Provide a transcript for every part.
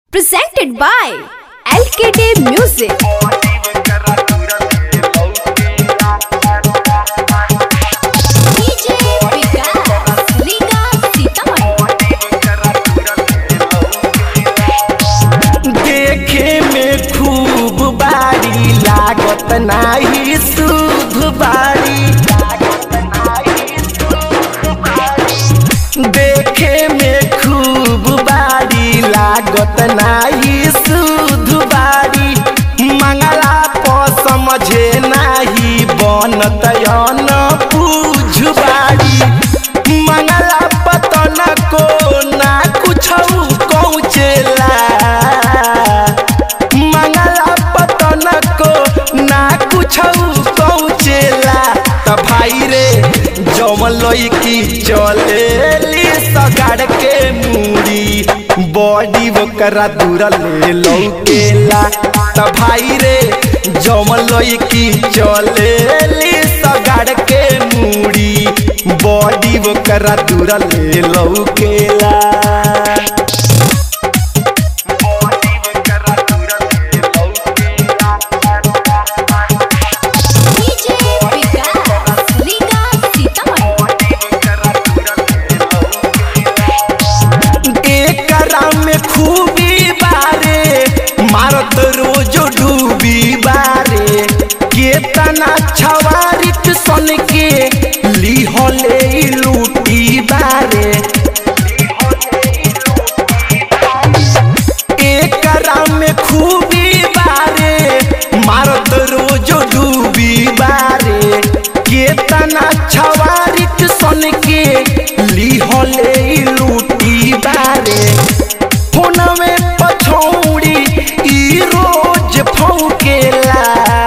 presented by LKD Music. DJ Vikas, Liga Sitamarhi. देखे में खूब बारी लागत नाही शुभ बारी देखे में खूब बारी लागत नाही शुभ बारी मंगला पर समझे नाही बनत न पूछ बारी मंगला पतन को ना कुछ कौचेला मंगला पतन को ना कुछ पहुँचेला त भाई रे जमल की चलेली सगाड़ के मूड़ी बॉडी ओकरा दूर ले लौकेला त भाई रे जमल की चलेली सगाड़ के मूड़ी बॉडी ओकरा दूर ले लौकेला DJ Vikas, Liga Sitamarhi. एकरा में खूबी बारे मारत रोज डूबी बारे केतना छवारित सन के लिहले लूटी बारे एकरा में खूबी बारे मारत रोज डूबी बारे केतना छवारित सन के लिहले लूटी बारे फोनवे पछौड़ी ई रोज फौकेला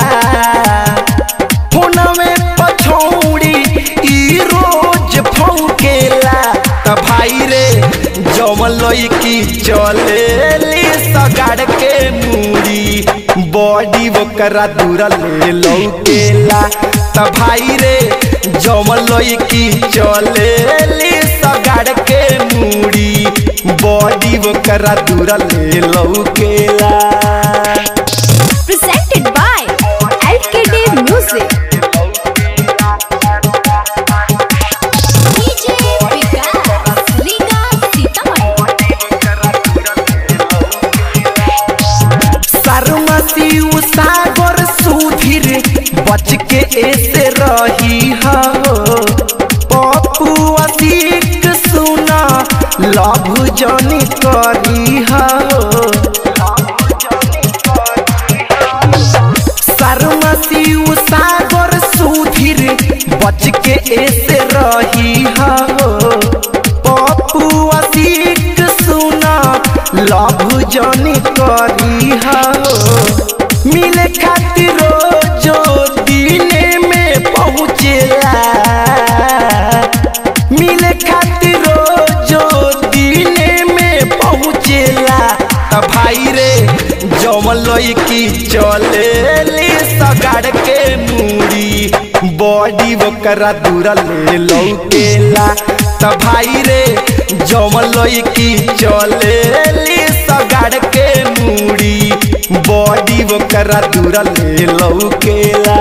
फोनवे पछौड़ी ई रोज फौकेला त भाई रे जमल की चलेली सगाड़ के मूड़ी बॉडी ओकरा दूर ले लौकेला त भाई रे जमल की चलेली सगाड़ के मूड़ी बॉडी ओकरा दूर ले लौकेला Presented by LKD Music. DJ Vikas, Liga Sitamarhi. सरमसी सागर सुधीर बच के ऐसे रही हो पप्पू असीक सुना लभ जनी करी हो सरमसी सागर सुधीर बच के ऐसे रही हो पप्पू असीक सुना लभ जनी करी हो मिले खातिर जो दिने में पहुँचेला मिले खातिर जो दिने में पहुँचेला त भाई रे जमल की चलेली सगाड़ के मूड़ी बॉडी ओकरा दूर ले लौकेला त भाई रे जमल की चलेली सगाड़ के मूड़ी बॉडी ओकरा दूर ले लौकेला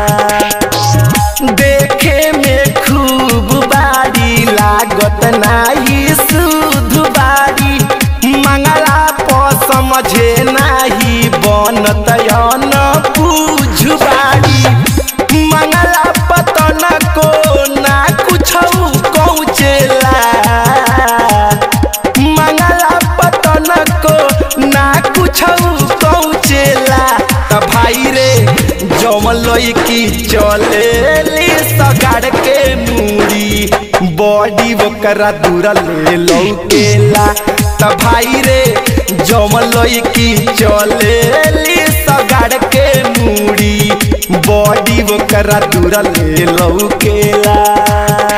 देखे में खूब बारी लागत नाही शुद्ध बारी मंगला पर समझे नाही बनत न पूछ बारी मंगला पतन को ना कुछ कौचेला मंगला पतन को ना कुछ कौचेला त भाई रे जमल की चलेली सगाड़ के मूड़ी बॉडी ओकरा दूर ले लौकेला त भाई रे जमल की चलेली सगाड़ के मूड़ी बॉडी ओकरा दूर ले लौकेला